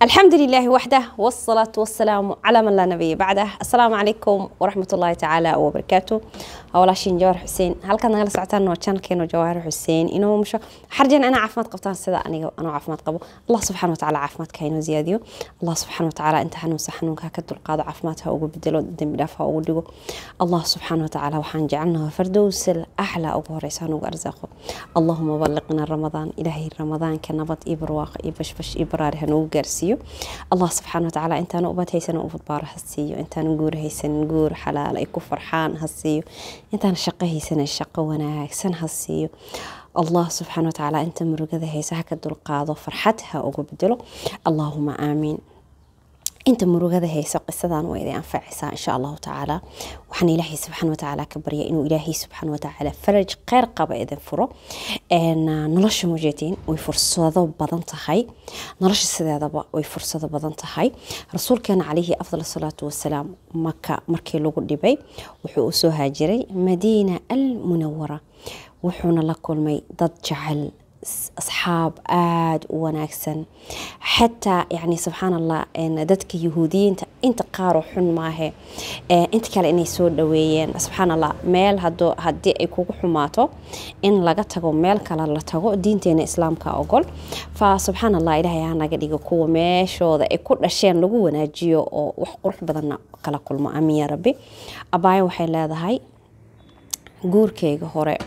الحمد لله وحده والصلاة والسلام على من لا نبي بعده السلام عليكم ورحمة الله تعالى وبركاته walaashiin jawaar xuseen halkaad nagala socotaan waa janalkeena jawaar xuseen inuu musho xarjan ana caafimaad qabtaan sida aniga anoo caafimaad qabo allah subxana watacaala caafimaadka inoo ziyaadiyo allah subxana watacaala inta xanuunsa xanuunka ka dulqaado caafimaad ha ugu bedelo dembi dhaaf ha ugu dhigo allah subxana watacaala waxaan jecelnaha fardowsal axlaa ugu horeysa hanugu arsaaqo allahuma balliqna ramadaan ilaahay ramadaanka nabad iyo barwaaqo iyo bashbash iyo baraari hanugu gaarsiiyo allah subxaana watacaala intaanu ubad haysana ubad baaro ha siiyo intaanu guur haysanin guur xalaal ay ku farxaan ha siiyo intaan shaqo haysana shaqo wanaagsan ha siiyo allah subxaana watacaala inta murugada haysa ha ka dulqaado farxad ha ugu bedelo allaahuma aamiin inta murugada hayso qisadan waa idin anfacaysaa insha allahu tacaala waxaan ilaahay subxaana watacaala ka barya inuu ilaahay subxaana watacaala faraj kheyr qaba idin furo nolosha mujeediin way fursado badan tahay nolosha sideedaba way fursado badan tahay rasuulkeena calayhi afdal salaatu wasalaam maka markii lagu dhibay wuxuu usoo haajiray madiina almunawara wuxuuna la kulmay dad jecel asxaab aada u wanaagsan xataa yani subxaan allah dadka yahuudiyiinta inta qaaroo xun maahe inta kale inay soo dhaweeyeen subxaan allah meel haddii ay kugu xumaato in laga tago meel kale la tago diinteena islaamka ogol fa subxaan allah ilaahay ha naga dhigo kuwa meeshooda ay ku dhasheen lagu wanaajiyo oo wax qurux badanna kala kulmo amiin ya rabbi abaayo waxay leedahay guurkeyga hore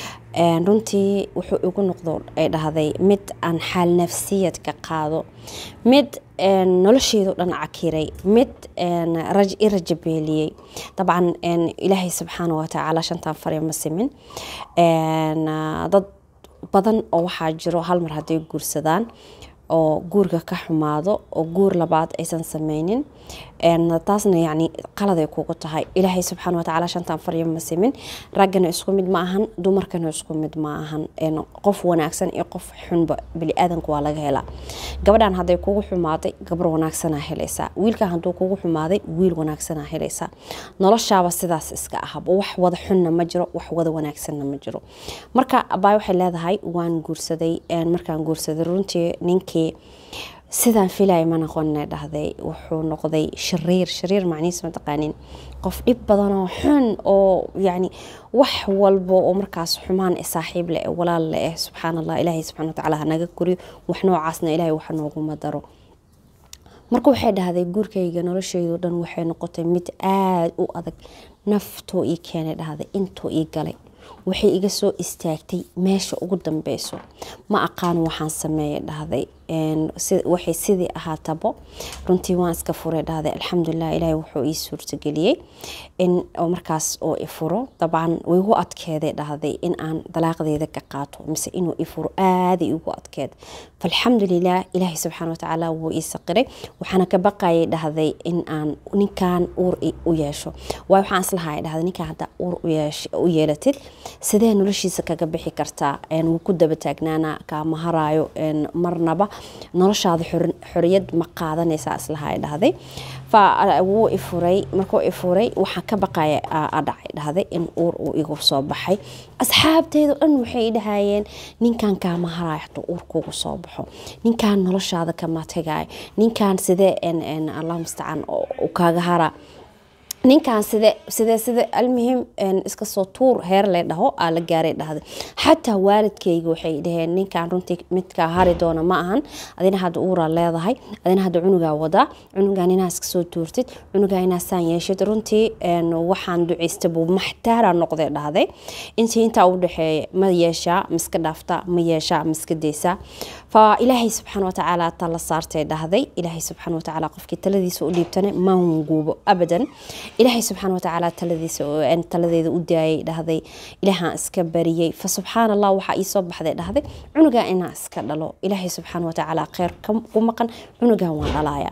runtii wuxuu igu noqdo ay dhahday mid aan xaal nafsiyad ka qaado mid nolosheedu dhan cakiray mid i rajabeeliyey dabcan ilaahay subxaana watacaala shantan farya ma simin dad badan oo waxaa jiro hal mar hadday guursadaan oo guurka ka xumaado oo guur labaad aysan sameynin taasna yani qaladay kugu tahay ilaahay subxaana watacaala shantan farya ma simin raggana isku mid ma ahan dumarkana isku mid ma ahan qof wanaagsan iyo qof xunba bili-aadanka waa laga helaa gabadhan hadday kugu xumaaday gabar wanaagsanaa helaysaa wiilkan hadduu kugu xumaaday wiil wanaagsanaa helaysaa noloshaaba sidaas iska ahaba wax wada xunna ma jiro wax wada wanaagsanna ma jiro marka abaay waxay leedahay waan guursaday markaan guursaday runtii ninkii sidaan filaya ma noqone dhahday wuxuu noqday shariir shariir macnihiis ma taqaanin qof dhib badanoo xun oo yani wax walbo oo markaas xumaan saaxiib leh walaal le eh subxaan allah ilaahay subxana watacaala hanaga koriyo wax noocaasna ilaahay wax nooguma daro marka waxay dhahday guurkayga noloshaydo dhan waxay noqotay mid aada u adag naftoo ii keenay dhahday intoo ii galay waxay iga soo istaagtay meesha ugu dambeyso ma aqaan waxaan sameeyay dhahday waxay sidii ahaatabo runtii waan iska furay dhahday alxamdulilah ilaahay wuxuu ii suurtageliyey in markaas oo ifuro dabcan way igu adkeeday dhahday in aan dalaaqdeeda ka qaato mise inuu ifuro aaday igu adkeed falxamdulilah ilaahay subxaana watacaala wuu ii saqiray waxaana ka baqayay dhahday in aan ninkan uur u yeesho waay waxaan islahay dhahday ninkan haddaa uur u yeelatid sidee noloshiisa kaga bixi kartaa wuu ku daba taagnaana kaama haraayo marnaba noloshaada xoriyad ma qaadanaysaa islaha dhahday fa wuu ifuray markuu ifuray waxaan ka baqaya dhacay dhahday in uur uu igu soo baxay asxaabteedu dhan waxay dhahayeen ninkan kaama haraayo hatuu uur kugu soo baxo ninkan noloshaada kama tagayo ninkan sidee allah mustacaan kaaga haraa ninkan side side side almuhim iska soo tuur heer le dhaho aa la gaaray dhahday xataa waalidkayga waxay dhaheen ninkan runtii midkaa hari doona ma ahan adina hadda uuraa leedahay adina hadda cunugaa wadaa cunugaan inaa iska soo tuurtid cunugaa inaa saan yeeshid runtii waxaan duceysta buu maxtaara noqday dhahday intii intaa u dhexeeya ma yeeshaa miska dhaaftaa ma yeeshaa miska deysaa fa ilaahay subxaana watacaala tala saartay dhahday ilaahay subxaana watacaala qofkii taladiisa u dhiibtana ma hunguubo abadan ilaahay subxaana watacaala taladiisa taladeeda u daayay dhahday ilaahaan iska bariyey fa subxaan allah waxaa iisoo baxday dhahday cunugaa inaa iska dhalo ilaahay subxaana watacaala kheyr ku maqan cunugan waan dhalaya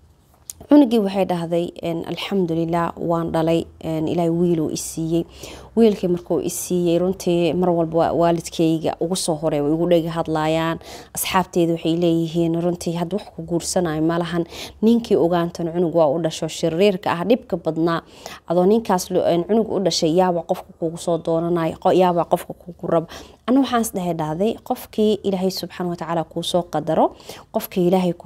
cunugii waxay dhahday alxamdulilah waan dhalay ilaahay wiiluu isiiyey wiilkii markuu isiiyey runtii mar walba waalidkayga ugu soo horey way igu dhega hadlayaan asxaabteeda waxay leeyihiin runtii had wax ku guursanayo malahan ninkii ogaantan cunug waa u dhasho shariirka ah dhibka badnaa adoo ninkaas cunug u dhashay yaaba qofka kugu soo doonanayo yaaba qofka kugu raba ana waxaan isdhehe dhahday qofkii ilaahay subxaana watacaala kuusoo qadaro qofkii ilaahay kuusoo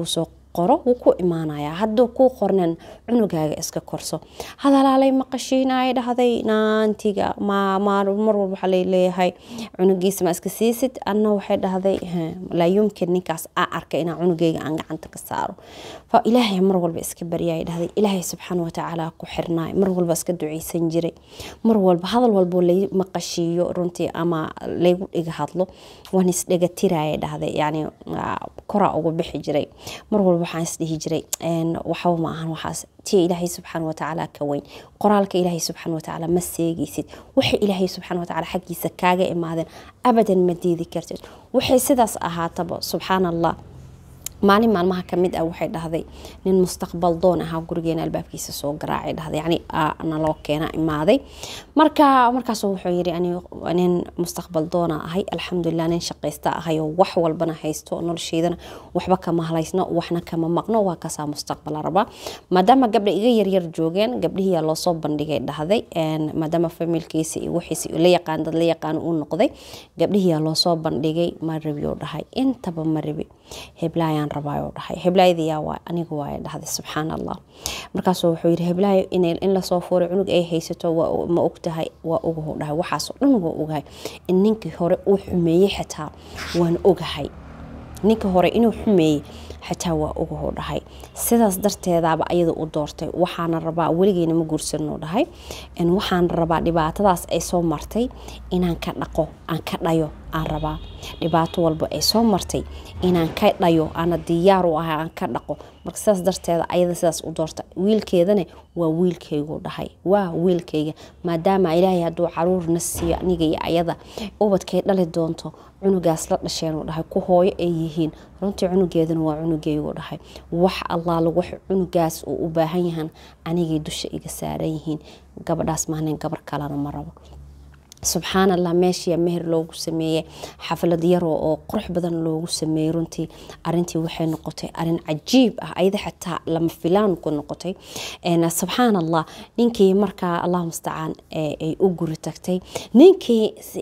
qoro wuu ku imaanayaa hadduu kuu qornan cunugaaga iska korso hadalaalay maqashiinaya dhahday naantiga mar walba waxaa leeyahay cunugiisa ma iska siisid anna waxay dhahday laa yumkin ninkaas aa arkay inaa cunugeyga aan gacanta ka saaro fa ilaahay mar walba iska baryaya dhahday ilaahay subxaana watacaala ku xirnaay mar walba iska duceysan jiray mar walba hadal walbo lay maqashiiyo runtii ama laygu dhiga hadlo waan isdhega tiraya dhahday yani koraa ugu bixi jiray mar walba waxaan isdhihi jiray waxba ma ahan waxaas tii ilaahay subxaana watacaala ka weyn qoraalka ilaahay subxaana watacaala ma seegaysid waxay ilaahay subxaana watacaala xaggiisa kaaga imaadeen abadan ma diidi kartid waxay sidaas ahaataba subxaan allah maalin maalmaha kamid ah waxay dhahday nin mustaqbal doon ahaa gurigeena albaabkiisa soo garaacay dhahday yani naloo keena imaaday marka markaas wuxuu yiri nin mustaqbal doona ahay alxamdulilah nin shaqaysta ahay oo wax walbana haysto nolosheydana waxba kama halaysno waxna kama maqno waa kasaa mustaqbala rabaa maadaama gabdha iga yaryar joogeen gabdhihiyaa loosoo bandhigay dhahday maadaama familkiisa iyo wixiisa la yaqaan dad la yaqaan uu noqday gabdhihiyaa loosoo bandhigay ma rabiyo dhahay intaba ma rabi heblaayaan rabaayo dhahay heblaayadayaa waa aniga waaya dhahday subxaan allah markaasuu wuxuu yiri heblaayo in lasoo fuuray cunug ay haysato ma ogtahay waa ogahu dhahay waxaasoo dhan waa ogahay in ninkii hore uu xumeeyey xitaa waan ogahay ninkii hore inuu xumeeyey xitaa waa ogahu dhahay sidaas darteedaaba ayada u doortay waxaana rabaa weligeena ma guursanno dhahay waxaan rabaa dhibaatadaas ay soo martay inaan ka dhaqo aan ka dhayo aan rabaa dhibaato walba ay soo martay inaan ka dhayo aana diyaar u ahay aan ka dhaqo marka sidaas darteeda ayada sidaas u doorta wiilkeedana waa wiilkaygu dhahay waa wiilkayga maadaama ilaahay hadduu caruurna siiyo aniga iyo ayada ubadkay dhali doonto cunugaas la dhasheenuu dhahay ku hooyo ay yihiin runtii cunugeedana waa cunugaygu dhahay wax allaala wax cunugaas uu u baahan yahan anigay dusha iga saaran yihiin gabadhaas maanin gabar kalena ma rabo subxaan allah meeshii meher loogu sameeyey xaflad yaro oo qurux badan loogu sameeyey runtii arintii waxay noqotay arin cajiib ah ayada xitaa lama filaan ku noqotay subxaan allah ninkii markaa allah mustacaan ay u guri tagtay ninkii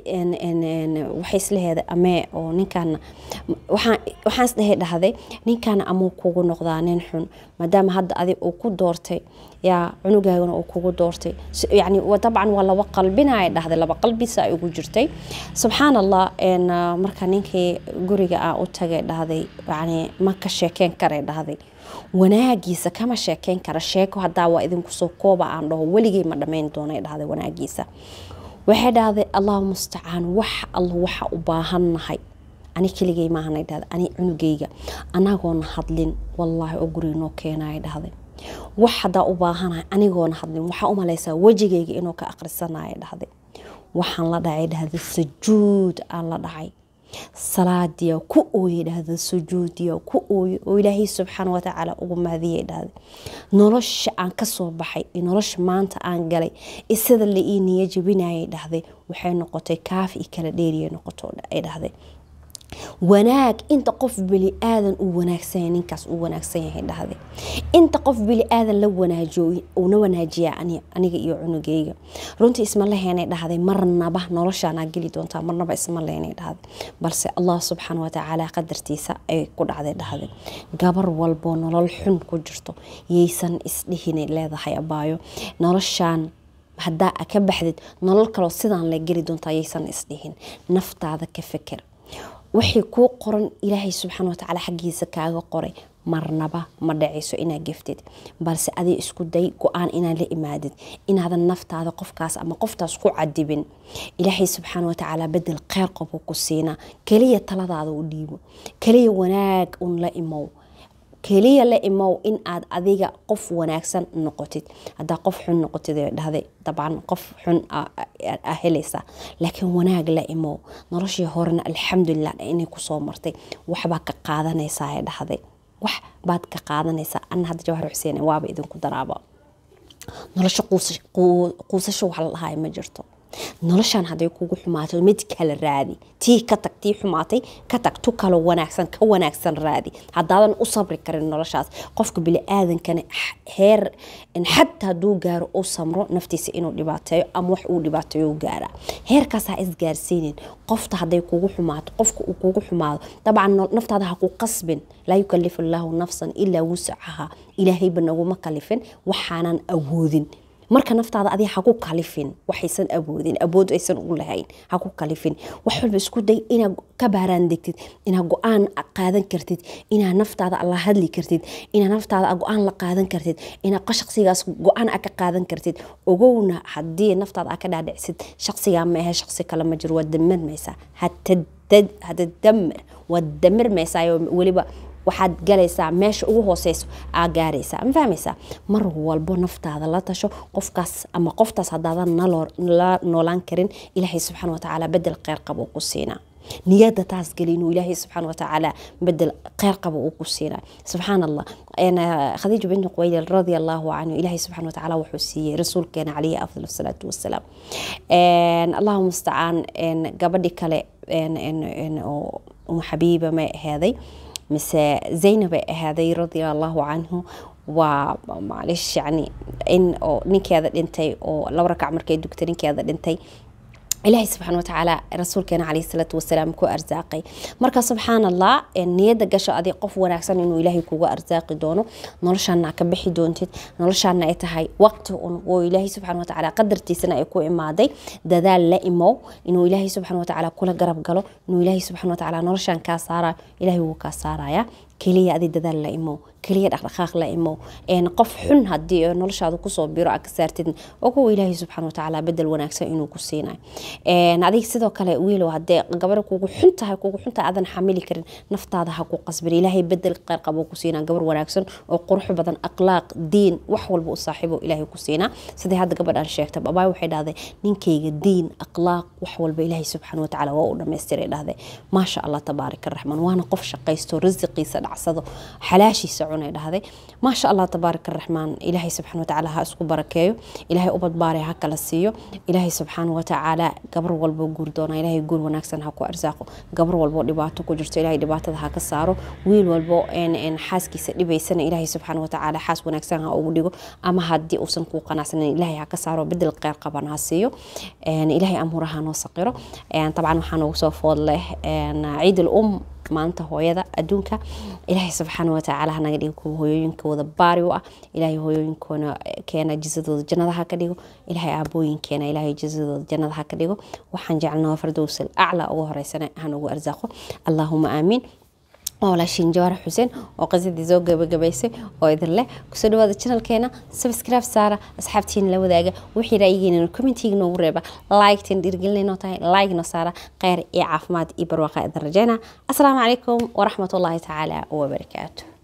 waxay isleheeda amee oo ninkaana waxaan isdhehe dhahday ninkaana amuu kugu noqdaa nin xun maadaama hadda adig uu ku doortay yaa cunugaagana uu kugu doortay yani dabcan waa laba qalbinaya dhahday laba qalbisa ay ugu jirtay subxaan allah marka ninkii guriga aan u tagay dhahday yani ma ka sheekeyn karay dhahday wanaagiisa kama sheekeyn kara sheeko hadaa waa idinkusoo kooba aan dhaho weligay ma dhamayn doonay dhahday wanaagiisa waxay dhahday allahu mustacaan wax alla waxa u baahannahay ani keligay maahanay dhahday ani cunugayga anagoona hadlin wallaahi oo guriga noo keenaya dhahday wax hadaa u baahanahay anigoona hadlin waxaa u malaysaa wejigayga inuu ka aqrisanaya dhahday waxaan la dhacay dhahda sujuud aan la dhacay salaadiya ku ooye dhahda sujuudiya ku ooye oo ilaahay subxaana watacaala ugu mahadiyay dhahda nolosha aan kasoo baxay iyo nolosha maanta aan galay iyo sida la ii niya jabinayay dhahday waxay noqotay kaafi iyo kala dheeriya noqoto ay dhahday wanaag inta qof beli aadan uu wanaagsan ninkaas uu wanaagsan yahay dhahday inta qof beli aadan la wanaajiyo uuna wanaajiyaa aniga iyo cunugeyga runtii isma leheenay dhahday marnaba noloshaanaa geli doontaa marnaba isma leheenay dhahday balse allah subxaana watacaala qadartiisa ay ku dhacday dhahday gabar walboo nolol xun ku jirto yaysan isdhihin leedahay abaayo noloshaan haddaa ka baxdid nolol kaloo sidaan la geli doontaa yaysan isdhihin naftaada ka feker waxay kuu qoran ilaahay subxaana watacaala xaggiisa kaaga qoray marnaba ma dhacayso inaad geftid balse adig isku day go-aan inaad la imaadid inaadan naftaada qofkaas ama qoftaas ku cadibin ilaahay subxaana watacaala bedel kheyr qobu ku siinaa keliya taladaada u dhiibo keliya wanaag un la imow keliya la imow in aad adiga qof wanaagsan noqotid hadaa qof xun noqotid dhahday dabcan qof xun a helaysaa laakiin wanaag la imow noloshii horena alxamdulilah inay kusoo martay waxbaa ka qaadanaysaa dhahday wax baad ka qaadanaysaa ana hadda jawhar xuseen waaba idinku daraaba nolosho quusasho wax la dhahay ma jirto noloshan hadday kugu xumaato mid kale raadi tii ka tag tii xumaatay ka tag tu kalo wanaagsan ka wanaagsan raadi haddaadan u sabri karin noloshaas qofka bili-aadankana heer xataa hadduu gaaro u samro naftiisa inuu dhibaateeyo ama wax uu dhibaateeyo u gaara heerkaas ha isgaarsiinin qofta hadday kugu xumaato qofka uu kugu xumaado dabcan naftaada ha ku qasbin laa yukalifu allaahu nafsan ilaa wusacaha ilaahayba naguma kalifin waxaanan awoodin marka naftaada adiga ha ku kalifin waxaysan awoodin awood aysan u lahayn ha ku kalifin wax walba isku day inaad ka baaraan degtid inaad go-aan qaadan kartid inaad naftaada la hadli kartid inaad naftaada go-aan la qaadan kartid inaad shaqsigaas go-aan a ka qaadan kartid ogowna haddii naftaada a ka dhaadhicsid shaqsigaa ma ahe shaqsi kale ma jiro waad damirmaysaa hada damir waad damirmaysaa weliba waxaad galaysaa meesha ugu hooseyso aa gaaraysaa ma fahmaysaa mar walbo naftaada la tasho qofkaas ama qoftaas haddaadan la noolaan karin ilaahay subxaana watacaala bedel kheyr qaba uu ku siinaa niyada taas geli inuu ilaahay subxaana watacaala bedel kheyr qaba uu ku siinaa subxaan allah khadiija binti quwaylil radia allahu canhu ilaahay subxaana watacaala wuxuu siiyey rasuulkeena calayhi afdal asalaatu wasalaam allahu mustacaan gabadhi kale oo umu xabiiba may aheeday mise zaynabay ahaaday radia allahu canhu waa maalish yani in oo ninkeeda dhintay oo laba rakac markay dugtay ninkeeda dhintay ilaahay subxaana watacaala rasuulkeena caleyhi salaatu wasalaam ku arsaaqay marka subxaan allah niyada gasho adi qof wanaagsan inuu ilaahay kuga arsaaqi doono noloshaana ka bixi doontid noloshaana ay tahay waqti un oo ilaahay subxaana watacaala qadartiisana ay ku imaaday dadaal la imow inuu ilaahay subxaana watacaala kula garab galo inuu ilaahay subxaana watacaala noloshan kaa saarayo ilaahay wuu kaa saaraya keliya adi dadaal la imow keliya dhaqdhaqaaq la imow qof xun hadii noloshaada kusoo biro a ka saartid oo kuwa ilaahay subxaana watacaala bedel wanaagsan inuu ku siinayo adig sidoo kale wiilow hadee gabar kugu xun tahay kugu xun tahay aadan xamili karin naftaada ha ku qasbin ilaahay bedel qeyr qabo ku siinaa gabar wanaagsan oo qurux badan akhlaaq diin wax walba u saaxiibo ilaahay ku siinaa sidai hadda gabadhaan sheegta babaay waxay dhahday ninkayga diin akhlaaq wax walba ilaahay subxaana watacaala waa u dhamaystiray dhahday maasha allah tabaaraka raxmaan waana qof shaqaysto risiqiisa dhacsado xalaashiisa cunay dhahday maasha allah tabaaraka raxmaan ilaahay subxaana watacaala ha isku barakeeyo ilaahay u badbaaraya ha kala siiyo ilaahay subxaana watacaala gabar walbo guur doona ilaahay guur wanaagsan ha ku arsaaqo gabar walbo dhibaato ku jirto ilaahay dhibaatada ha ka saaro wiil walbo xaaskiisa dhibaysana ilaahay subxaana watacaala xaas wanaagsan ha ugu dhigo ama haddii uusan kuu qanacsanin ilaahay ha ka saaro bedel qeyr qaban ha siiyo ilaahay amuuraha noo saqiro dabcan waxaa noogu soo food leh ciid al um maanta hooyada adduunka ilaahay subxaana watacaala hanaga dhigo kuwa hooyooyinkooda baari u ah ilaahay hooyooyinkoona keena jisadooda jannadaha ka dhigo ilaahay aabooyinkeena ilaahay jisadooda jannadaha ka dhigo waxaan jecelnaa fardowsal aclaa ugu horeysana hanugu arsaaqo allaahuma aamiin waa walaashiin jawaar xuseen oo qisadii soo gabagabaysay oo idin leh kusoo dhawaada janalkeena subscribe saara asxaabtiina la wadaaga wixii ra'yigeena commentiga noogu reeba like-tan dhiirgelinay tahay like noo saara kheyr iyo caafimaad iyo barwaaqa idin rajeyna asalaamu calaykum waraxmatullaahi tacaala wabarakaatu